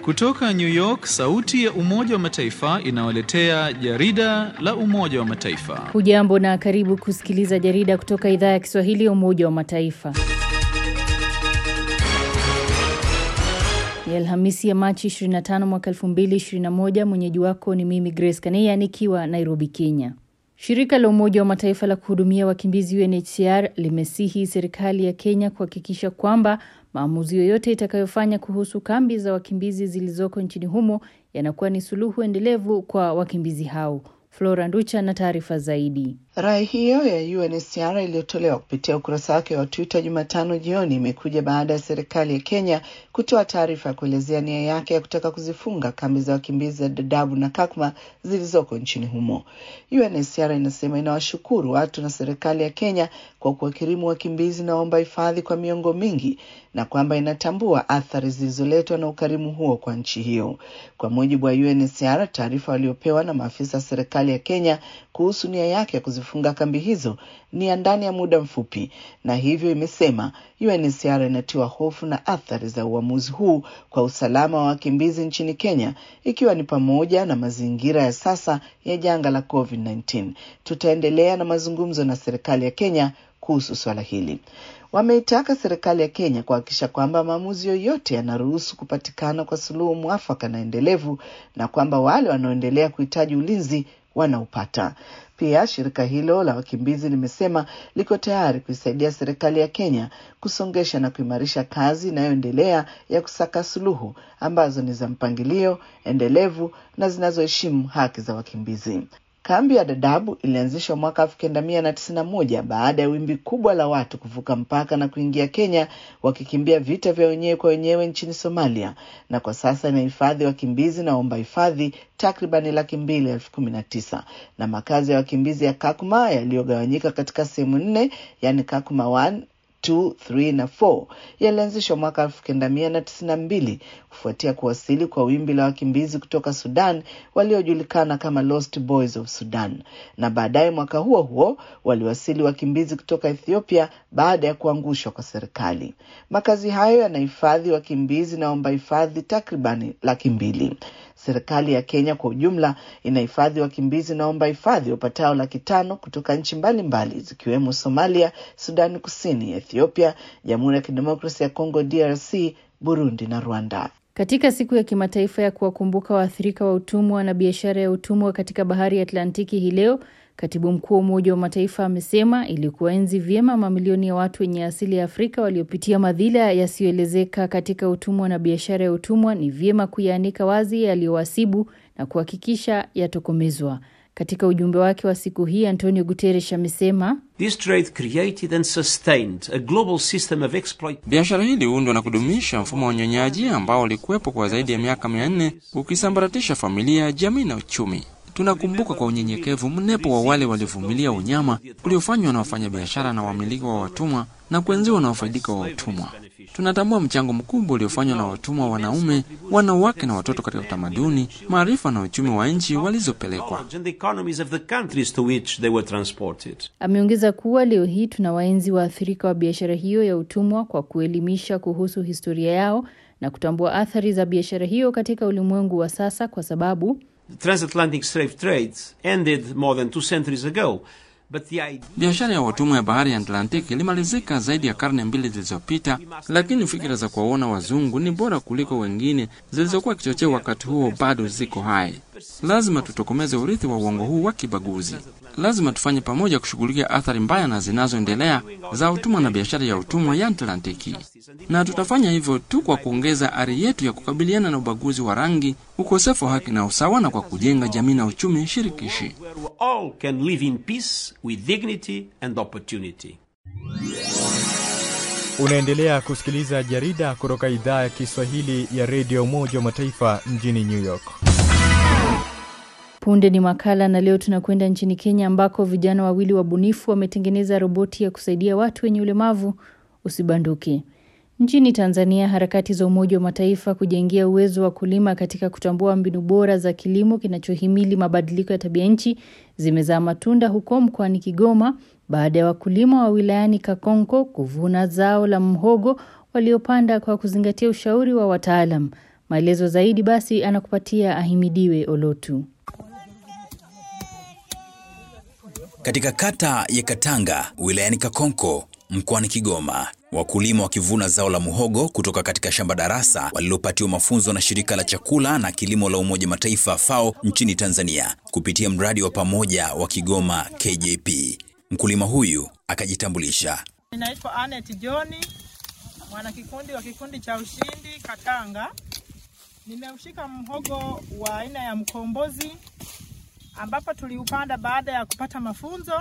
Kutoka New York, sauti ya Umoja wa Mataifa inawaletea jarida la Umoja wa Mataifa. Hujambo na karibu kusikiliza jarida kutoka idhaa ya Kiswahili ya Umoja wa Mataifa. Ni Alhamisi ya Machi 25 mwaka 2021. Mwenyeji wako ni mimi Grace Kaneya nikiwa Nairobi, Kenya. Shirika la Umoja wa Mataifa la kuhudumia wakimbizi UNHCR limesihi serikali ya Kenya kuhakikisha kwamba maamuzi yoyote itakayofanya kuhusu kambi za wakimbizi zilizoko nchini humo yanakuwa ni suluhu endelevu kwa wakimbizi hao. Flora Nducha na taarifa zaidi. Rai hiyo ya UNHCR iliyotolewa kupitia ukurasa wake wa Twitter Jumatano jioni imekuja baada ya serikali ya Kenya kutoa taarifa ya kuelezea nia yake ya kutaka kuzifunga kambi za wakimbizi za Dadaab na Kakuma zilizoko nchini humo. UNHCR inasema inawashukuru watu na serikali ya Kenya kwa kuwakirimu wakimbizi na waomba hifadhi kwa miongo mingi na kwamba inatambua athari zilizoletwa na ukarimu huo kwa nchi hiyo. Kwa mujibu wa UNHCR, taarifa waliopewa na maafisa wa serikali ya Kenya kuhusu nia yake ya kuzifunga kambi hizo ni ya ndani ya muda mfupi, na hivyo imesema UNHCR inatiwa hofu na athari za uamuzi huu kwa usalama wa wakimbizi nchini Kenya, ikiwa ni pamoja na mazingira ya sasa ya janga la COVID-19. Tutaendelea na mazungumzo na serikali ya Kenya kuhusu swala hili. Wameitaka serikali ya Kenya kuhakikisha kwamba maamuzi yoyote yanaruhusu kupatikana kwa suluhu mwafaka na endelevu, na kwamba wale wanaoendelea kuhitaji ulinzi wanaupata. Pia shirika hilo la wakimbizi limesema liko tayari kuisaidia serikali ya Kenya kusongesha na kuimarisha kazi inayoendelea ya kusaka suluhu ambazo ni za mpangilio endelevu na zinazoheshimu haki za wakimbizi. Kambi ya Dadaab ilianzishwa mwaka elfu kenda mia na tisini na moja baada ya wimbi kubwa la watu kuvuka mpaka na kuingia Kenya wakikimbia vita vya wenyewe kwa wenyewe nchini Somalia, na kwa sasa inahifadhi wakimbizi na waomba hifadhi takribani laki mbili elfu kumi na tisa na makazi ya wakimbizi ya Kakuma yaliyogawanyika katika sehemu nne, yani Kakuma 1 2, 3 na 4 yalianzishwa mwaka elfu kenda mia na tisini na mbili kufuatia kuwasili kwa wimbi la wakimbizi kutoka Sudan waliojulikana kama Lost Boys of Sudan, na baadaye mwaka huo huo waliwasili wakimbizi kutoka Ethiopia baada ya kuangushwa kwa serikali. Makazi hayo yanahifadhi wakimbizi na waomba hifadhi takribani laki mbili. Serikali ya Kenya kwa ujumla inahifadhi wakimbizi na waomba hifadhi wapatao laki tano kutoka nchi mbalimbali zikiwemo Somalia, Sudani Kusini, Ethiopia, Jamhuri ya Kidemokrasia ya Kongo DRC, Burundi na Rwanda. Katika siku ya kimataifa ya kuwakumbuka waathirika wa utumwa na biashara ya utumwa katika bahari ya Atlantiki hii leo, katibu mkuu wa Umoja wa Mataifa amesema ili kuwaenzi vyema mamilioni ya watu wenye asili ya Afrika waliopitia madhila yasiyoelezeka katika utumwa na biashara ya utumwa, ni vyema kuyaanika wazi yaliyowasibu na kuhakikisha yatokomezwa. Katika ujumbe wake wa siku hii, Antonio Guterres amesema biashara hii iliundwa na kudumisha mfumo wa unyonyaji ambao ulikuwepo kwa zaidi ya miaka mia nne ukisambaratisha familia, jamii na uchumi. Tunakumbuka kwa unyenyekevu mnepo wa wale waliovumilia unyama uliofanywa na wafanyabiashara na wamiliki wa watumwa na kuenziwa na wafaidika wa utumwa. Tunatambua mchango mkubwa uliofanywa na watumwa wanaume, wanawake na watoto katika utamaduni, maarifa na uchumi wa nchi walizopelekwa. Ameongeza kuwa leo hii tuna waenzi waathirika wa biashara hiyo ya utumwa kwa kuelimisha kuhusu historia yao na kutambua athari za biashara hiyo katika ulimwengu wa sasa kwa sababu Biashara ya watumwa ya bahari ya Atlantiki ilimalizika zaidi ya karne mbili zilizopita, lakini fikira za kuwaona wazungu ni bora kuliko wengine zilizokuwa kichocheo wakati huo bado ziko hai. Lazima tutokomeze urithi wa uongo huu wa kibaguzi. Lazima tufanye pamoja kushughulikia athari mbaya na zinazoendelea za utumwa na biashara ya utumwa ya Atlantiki, na tutafanya hivyo tu kwa kuongeza ari yetu ya kukabiliana na ubaguzi wa rangi, ukosefu wa haki na usawa, na kwa kujenga jamii na uchumi shirikishi. Unaendelea kusikiliza jarida kutoka idhaa ya Kiswahili ya redio Umoja wa Mataifa mjini New York. Punde ni makala na leo tunakwenda nchini Kenya ambako vijana wawili wabunifu wametengeneza roboti ya kusaidia watu wenye ulemavu usibanduke. Nchini Tanzania, harakati za Umoja wa Mataifa kujengea uwezo wa kulima katika kutambua mbinu bora za kilimo kinachohimili mabadiliko ya tabia nchi zimezaa matunda huko mkoani Kigoma baada ya wakulima wa wilayani Kakonko kuvuna zao la mhogo waliopanda kwa kuzingatia ushauri wa wataalam. Maelezo zaidi basi anakupatia Ahimidiwe Olotu. Katika kata ya Katanga wilayani Kakonko mkoani Kigoma, wakulima wakivuna zao la muhogo kutoka katika shamba darasa walilopatiwa mafunzo na shirika la chakula na kilimo la Umoja Mataifa FAO nchini Tanzania kupitia mradi wa pamoja wa Kigoma KJP. Mkulima huyu akajitambulisha. Ninaitwa Anet Johni, mwanakikundi wa kikundi cha ushindi Katanga. Nimeushika mhogo wa aina ya mkombozi ambapo tuliupanda baada ya kupata mafunzo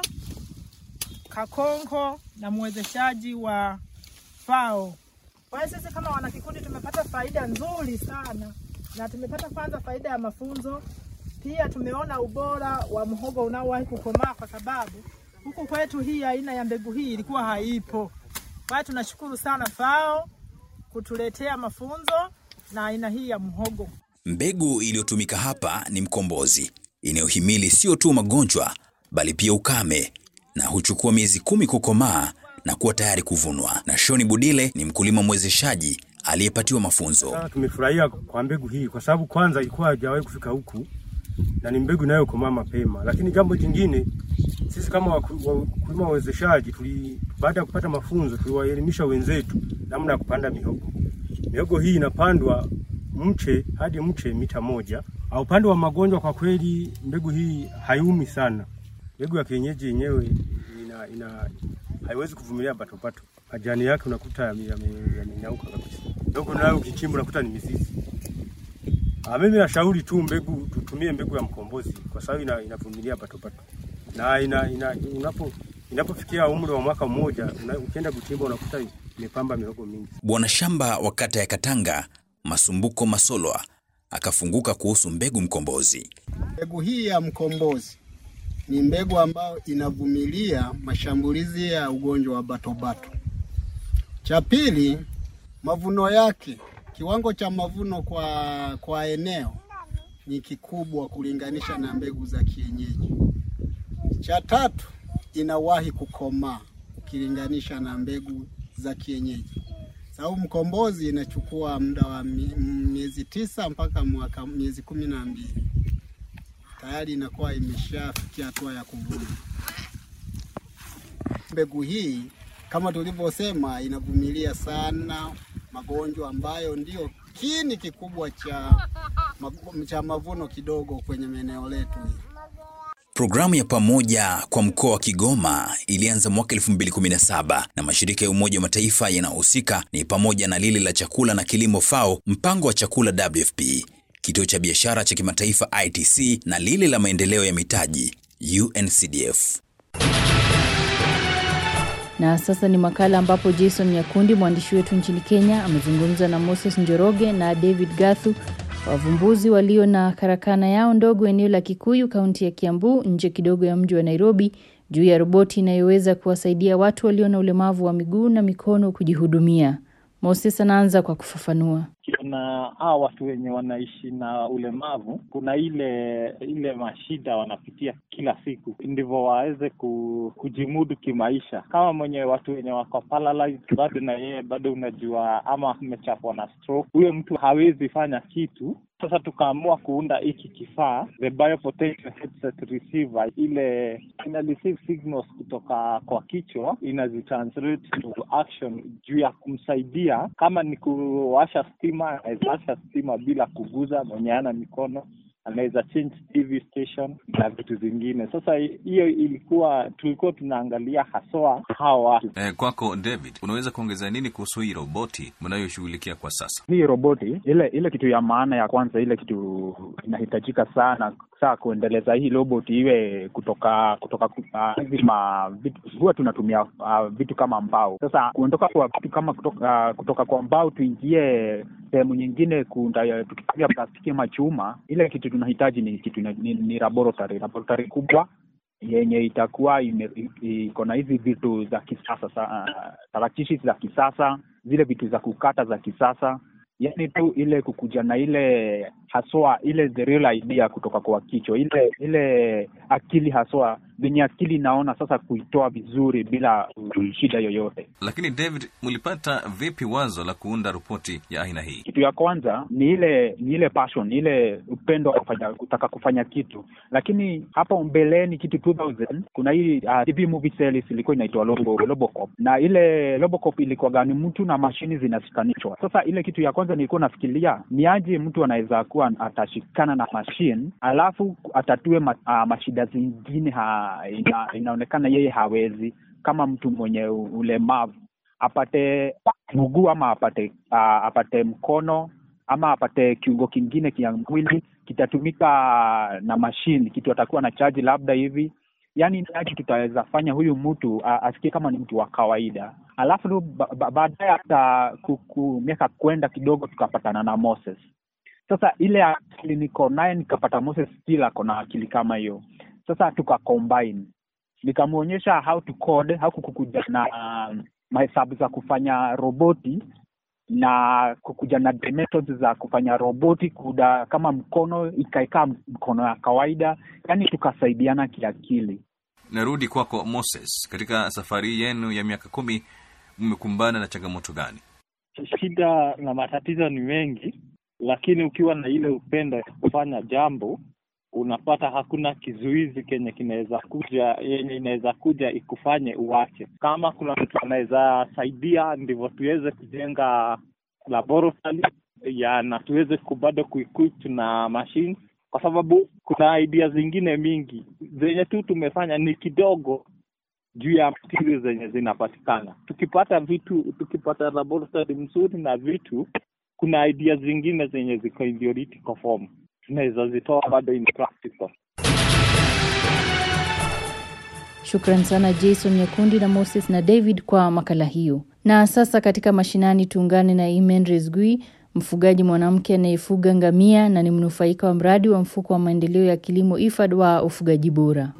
Kakonko na mwezeshaji wa FAO. Kwa hiyo sisi kama wanakikundi tumepata faida nzuri sana, na tumepata kwanza faida ya mafunzo, pia tumeona ubora wa mhogo unaowahi kukomaa, kwa sababu huku kwetu hii aina ya mbegu hii ilikuwa haipo. Kwa hiyo tunashukuru sana FAO kutuletea mafunzo na aina hii ya mhogo. Mbegu iliyotumika hapa ni mkombozi inayohimili sio tu magonjwa bali pia ukame na huchukua miezi kumi kukomaa na kuwa tayari kuvunwa. Na Shoni Budile ni mkulima mwezeshaji aliyepatiwa mafunzo. Sasa tumefurahia kwa mbegu hii kwa sababu kwanza ilikuwa haijawahi kufika huku na ni mbegu inayokomaa mapema. Lakini jambo jingine, sisi kama waku- wakulima wawezeshaji tuli, baada ya kupata mafunzo tuliwaelimisha wenzetu namna ya kupanda mihogo. Mihogo hii inapandwa mche hadi mche mita moja. Au upande wa magonjwa, kwa kweli mbegu hii haiumi sana. Mbegu ya kienyeji yenyewe ina, ina haiwezi kuvumilia patopato. Majani yake unakuta yame- yame- yamenyauka kabisa. Mihogo nayo ukichimba unakuta ni mizizi. Ah, mimi nashauri tu mbegu tutumie mbegu ya mkombozi kwa sababu ina, inavumilia patopato na ina, ina, unapo inapofikia umri wa mwaka mmoja una, ukienda kuchimba unakuta imepamba mihogo mingi. Bwana shamba wa kata ya Katanga Masumbuko Masolwa akafunguka kuhusu mbegu mkombozi. Mbegu hii ya mkombozi ni mbegu ambayo inavumilia mashambulizi ya ugonjwa wa batobato. Cha pili, mavuno yake, kiwango cha mavuno kwa, kwa eneo ni kikubwa kulinganisha na mbegu za kienyeji. Cha tatu, inawahi kukomaa ukilinganisha na mbegu za kienyeji, sababu mkombozi inachukua muda wa mi- miezi tisa mpaka mwaka miezi kumi na mbili tayari inakuwa imeshafikia hatua ya kuvuna. Mbegu hii kama tulivyosema, inavumilia sana magonjwa ambayo ndio kiini kikubwa cha, magu- cha mavuno kidogo kwenye maeneo letu hili. Programu ya pamoja kwa mkoa wa Kigoma ilianza mwaka 2017 na mashirika ya Umoja wa Mataifa yanayohusika ni pamoja na lile la chakula na kilimo FAO, mpango wa chakula WFP, kituo cha biashara cha kimataifa ITC na lile la maendeleo ya mitaji UNCDF. Na sasa ni makala ambapo Jason Nyakundi, mwandishi wetu nchini Kenya, amezungumza na Moses Njoroge na David Gathu, wavumbuzi walio na karakana yao ndogo eneo la Kikuyu, kaunti ya Kiambu, nje kidogo ya mji wa Nairobi, juu ya roboti inayoweza kuwasaidia watu walio na ulemavu wa miguu na mikono kujihudumia. Moses anaanza kwa kufafanua. na hawa watu wenye wanaishi na ulemavu, kuna ile ile mashida wanapitia kila siku, ndivyo waweze ku, kujimudu kimaisha. Kama mwenye watu wenye wako paralyzed, bado na yeye bado unajua, ama amechapwa na stroke, huyo mtu hawezi fanya kitu. Sasa tukaamua kuunda hiki kifaa, the biopotential headset receiver, ile ina receive signals kutoka kwa kichwa, inazitranslate to action juu ya kumsaidia, kama ni kuwasha stima, anaweza washa stima bila kuguza, mwenye ana mikono anaweza change TV station na vitu zingine. Sasa hiyo ilikuwa tulikuwa tunaangalia haswa hawa watu Eh, kwako David, unaweza kuongeza nini kuhusu hii roboti mnayoshughulikia kwa sasa? hii roboti ile ile kitu ya maana ya kwanza ile kitu inahitajika sana saa kuendeleza hii robot iwe kutoka kutoka uh, hizi ma vitu, huwa tunatumia uh, vitu kama mbao sasa kuondoka kwa vitu kama kutoka, uh, kutoka kwa mbao tuingie sehemu nyingine kuunda tukitumia plastiki ama chuma ile kitu tunahitaji ni kitu ni, ni, ni laboratory laboratory kubwa yenye itakuwa ime- i- iko na hizi vitu za kisasa sa, uh, tarakishi za kisasa zile vitu za kukata za kisasa yani tu ile kukuja na ile haswa ile the real idea kutoka kwa kichwa ile ile akili haswa venye akili inaona sasa kuitoa vizuri bila shida yoyote. Lakini David, mlipata vipi wazo la kuunda ripoti ya aina hii? Kitu ya kwanza ni ile ni ile passion, ni ile upendo wa kufanya, kutaka kufanya kitu. Lakini hapo mbeleni kitu 2000 kuna hii uh, TV movie series ilikuwa inaitwa Lobo, Robocop na ile Robocop ilikuwa gani, mtu na mashini zinashikanishwa. Sasa ile kitu ya kwanza nilikuwa nafikiria ni aje mtu anaweza kuwa atashikana na machine alafu atatue ma, uh, mashida zingine ha, ina, inaonekana yeye hawezi, kama mtu mwenye ulemavu apate mguu ama apate uh, apate mkono ama apate kiungo kingine kia mwili kitatumika na mashine, kitu atakuwa na chaji labda hivi yaani ni aje tutaweza fanya huyu mtu uh, asikie kama ni mtu wa kawaida alafu ba, ba, baadaye hata miaka kwenda kidogo tukapatana na Moses sasa ile akili niko naye nikapata Moses still ako na akili kama hiyo sasa tuka combine nikamwonyesha how to code how kukuja na uh, mahesabu za kufanya roboti na kukuja na methods za kufanya roboti kuda kama mkono ikaikaa mkono ya kawaida yani tukasaidiana kiakili narudi kwako Moses katika safari yenu ya miaka kumi mmekumbana na changamoto gani shida na matatizo ni mengi lakini ukiwa na ile upendo ya kufanya jambo unapata hakuna kizuizi kenye kinaweza kuja yenye inaweza kuja ikufanye uache. Kama kuna mtu anaweza saidia, ndivyo tuweze kujenga laboratory ya na tuweze bado kuequip na machine, kwa sababu kuna idea zingine mingi zenye tu tumefanya ni kidogo juu ya material zenye zinapatikana. Tukipata vitu, tukipata laboratory mzuri na vitu, kuna idea zingine zenye ziko in theoretical form tunaweza zitoa bado in practical. Shukran sana Jason Nyakundi na Moses na David kwa makala hiyo. Na sasa katika mashinani tuungane na Imen Rezgui, mfugaji mwanamke anayefuga ngamia na ni mnufaika wa mradi wa mfuko wa maendeleo ya kilimo IFAD wa ufugaji bora.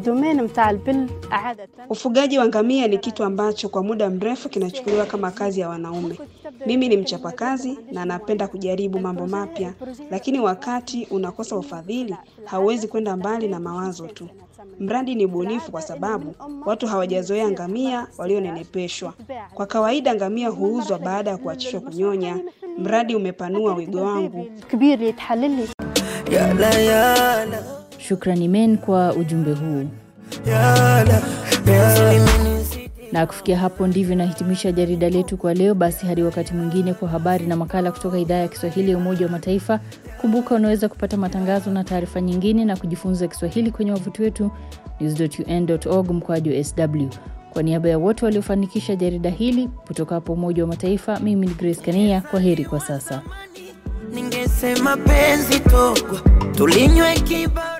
Ufugaji wa ngamia ni kitu ambacho kwa muda mrefu kinachukuliwa kama kazi ya wanaume. Mimi ni mchapakazi na napenda kujaribu mambo mapya, lakini wakati unakosa ufadhili, hauwezi kwenda mbali na mawazo tu. Mradi ni bunifu kwa sababu watu hawajazoea ngamia walionenepeshwa. Kwa kawaida ngamia huuzwa baada ya kuachishwa kunyonya. Mradi umepanua wigo wangu. Shukrani men kwa ujumbe huu. Na kufikia hapo ndivyo nahitimisha jarida letu kwa leo. Basi hadi wakati mwingine kwa habari na makala kutoka idhaa ya Kiswahili ya Umoja wa Mataifa. Kumbuka unaweza kupata matangazo na taarifa nyingine na kujifunza Kiswahili kwenye wavuti wetu news.un.org mkwaju sw. Kwa niaba ya wote waliofanikisha jarida hili kutoka hapo Umoja wa Mataifa, mimi ni Grace Kania. Kwa heri kwa sasa. Ningesema penzi togwa tulinywe kiba